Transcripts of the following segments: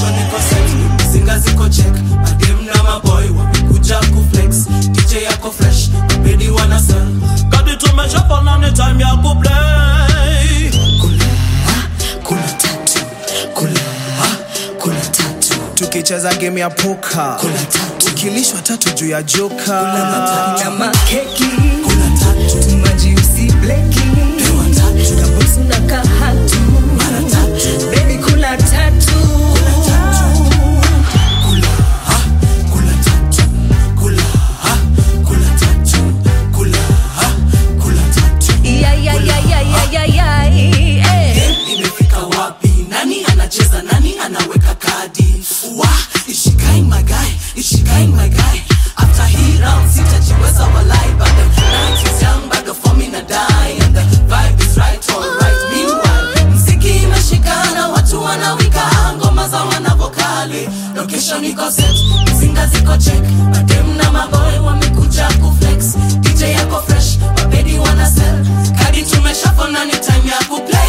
location iko set zinga ziko check madem na maboy wamekuja kuflex dj yako fresh mabedi wana sell kadi tumeshapana ni time ya kuplay kuna tatu kula ha, kuna tatu tukicheza game ya poka kuna tatu tukilishwa tatu juu ya joka na makeki kuna tatu majiusi bleki pewa tatu kabusu na kahatu mara tatu bebi kula tatu kula ha, kula tatu kula ha, kula tatu kula ha, kula tatu Yayayayayayayay, eh. imefika wapi nani anacheza nani anaweka kadi wa ishikain my guy ishikain my guy after hii round sitajiweza walai but the night is young bado form ina die and the vibe is right all right meanwhile mziki imeshikana watu wanawika ngoma za wanavokali location iko set mzinga ziko check madem na maboy wamekuja kuflex dj yako fresh wabedi wana sell kadi tumeshafona ni time ya kuplay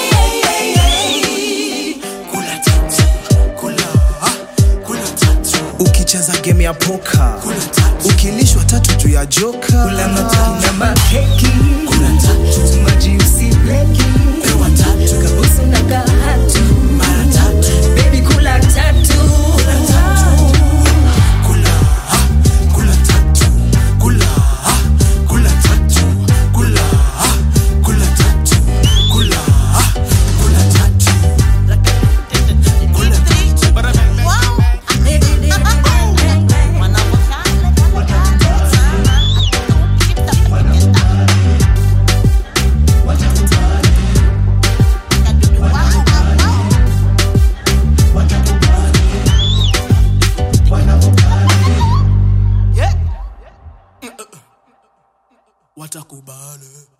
kula tatu kula ah, kula tatu ukicheza game ya poka kula tatu ukilishwa tatu juu ya joka na makeki kula tatu majiusi bleki pewa tatu kabusu na kahatu mara tatu bebi kula tatu kula tatu kula ha kula tatu kula ha kula tatu kula ha kula tatu kula ha kula tatu kula tatu watakubali